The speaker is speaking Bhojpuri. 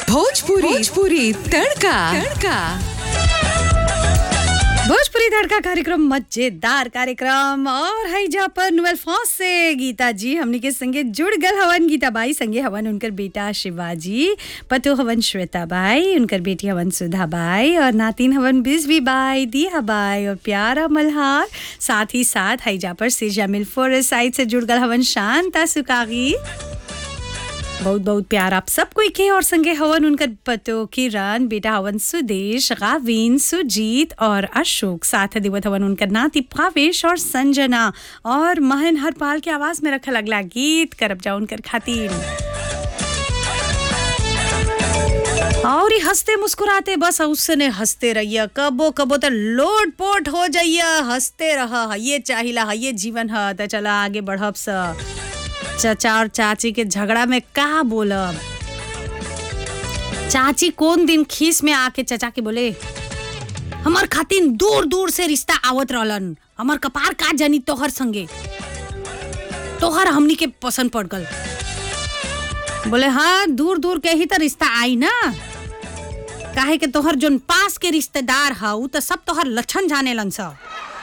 भोजपुरी भोजपुरी तड़का तड़का भोजपुरी धड़का कार्यक्रम मजेदार कार्यक्रम और है जा पर नुवेल फॉस से गीता जी हमनी के संगे जुड़ गल हवन गीता बाई संगे हवन उनकर बेटा शिवाजी पतु हवन श्वेता बाई उनकर बेटी हवन सुधा बाई और नातिन हवन बिजवी बाई दिया बाई और प्यारा मल्हार साथ ही साथ है जा पर सिरजा मिल साइड से जुड़ गल हवन शांता सुकागी बहुत बहुत प्यार आप सब कोई के और संगे हवन उनकर पतो किरण बेटा हवन सुदेश गाविन सुजीत और अशोक साथ दिवत हवन उनकर नाती भावेश और संजना और महन हरपाल के आवाज में रखल अगला गीत करब जा उनकर खातिर और ही हंसते मुस्कुराते बस उसने हंसते रहिए कबो कबो तो लोट पोट हो जाइए हंसते रह ये चाहिला ये जीवन है तो चला आगे बढ़ब सा चाचा और चाची के झगड़ा में का बोलब चाची कौन दिन खीस में आके चाचा के बोले हमार खातिन दूर दूर से रिश्ता आवत रहलन हमार कपार का जानी तोहर संगे तोहर हमनी के पसंद पड़ गल बोले हाँ दूर दूर के ही तो रिश्ता आई ना काहे के तोहर जोन पास के रिश्तेदार हा उ तो सब तोहर लक्षण जाने लन सा